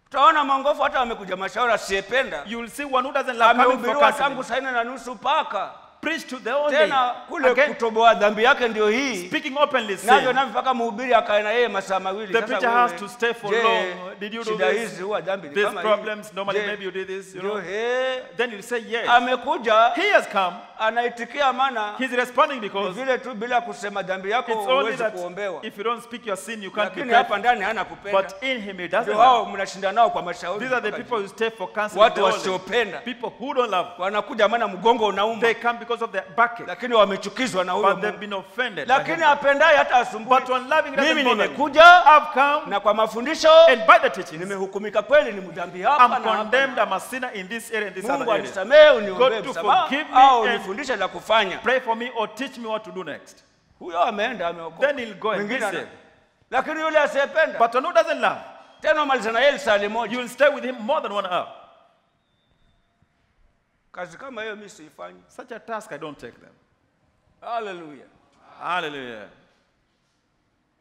utaona mongofu hata amekuja mashauri asiyependa You will see one who doesn't love coming for amehubiriwa tangu counseling. saa nne na nusu mpaka Preach to the only. tena kule Again, kutoboa dhambi yake ndio hii speaking openly navyo sin. navyo mpaka mhubiri akae na yeye masaa mawili The Sasa preacher wewe, has to stay for je, long. Did you do shida this? hizi huwa dhambi ni These kama hii? problems, normally Je, maybe you did this, you ndio, know. he, Then you say yes. amekuja He has come. anaitikia maana He's responding ni because vile tu bila kusema dhambi yako it's only huwezi that kuombewa if you don't speak your sin, you can't be lakini prayed hapa ndani hana kupenda But in him, he doesn't ndio love. hao mnashinda nao kwa mashauri These are the mpaka people juu. who stay for counseling. watu the only. wasiopenda People who don't love. wanakuja maana mgongo unauma They come because of their backache. lakini wamechukizwa na huyo But they've Mungu. been offended. by lakini him. apendaye hata asumbui But when loving doesn't mimi bother me, nimekuja I've come na kwa mafundisho and by the teachings, nimehukumika kweli ni mdhambi hapa I'm na hapa. condemned. I'm a sinner in this area and this mungu other area. anisamehe uniombee God to msamaha forgive me au and- unifundishe la kufanya Pray for me or teach me what to do next. huyo ameenda ameokoka Then he'll go and be Mwingine ana- saved. lakini yule asiyependa But one who doesn't love, tena umaliza na yeye lisali you moja will stay with him more than one hour. kazi kama hiyo mi siifanyi Such a task, I don't take them. haleluya Hallelujah.